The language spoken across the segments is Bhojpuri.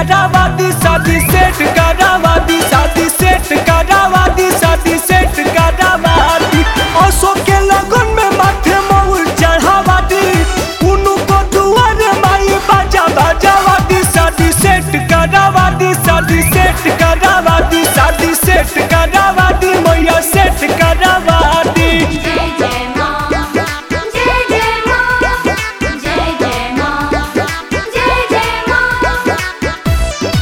करावा दी शादी सेट करावा दी शादी सेट करावा दी शादी सेट करावा दी असो के लगन में माथे मऊल चढ़ावा दी उनु को दुआर माई बाजा बाजावा दी शादी सेट करावा दी शादी सेट करावा दी शादी सेट करावा दी मैया सेट करावा दी जय जय माँ जय जय माँ जय जय माँ जय जय माँ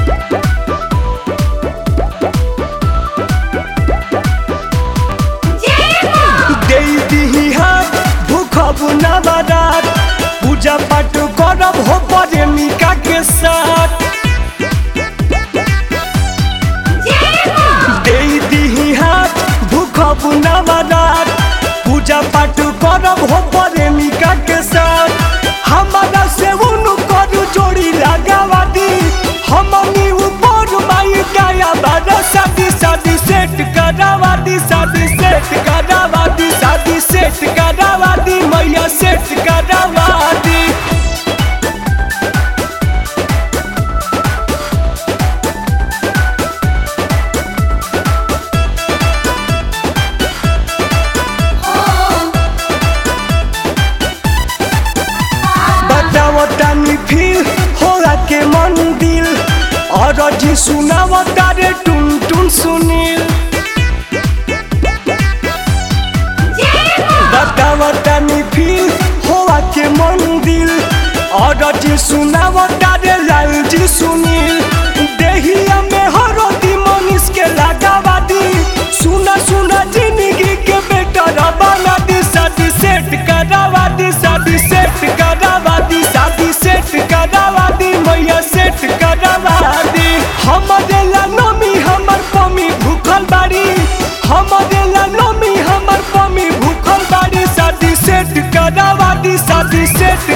जय माँ दे दीही हाथ भूखब ना बारात पूजा पाठ करब हो प्रेमिका के साथ जय माँ दे दीही हाथ भूखब ना बारात पूजा पाठ करब हो प्रेमिका के साथ हमारा से उनु करू जोड़ी लगावा दी हमनी ऊपर माई गाया बारा शादी शादी सेट करावा दी शादी सेट करावा दी शादी सेट करावा दी मैया सेट करावा दी बताओ तानी फिर होला के मंदिर और जी सुनाओ तारे टुन टुन सुनील जय माँ बताओ तानी फिर होला के मंदिर और जी सुनाओ तारे लाल जी सुनील देहिया में हरदी मनीष के लगावा दी सुना सुना जिंदगी के बेटा बना दी शादी सेट करावा दी शादी सेट करावा दी शादी सेट करावा दी मैया सेट करावा दी हमरे ला नमी हमर पमी भूखल बाड़ी हमरे ला नमी हमर पमी भूखल बाड़ी शादी सेट करावा दी शादी सेट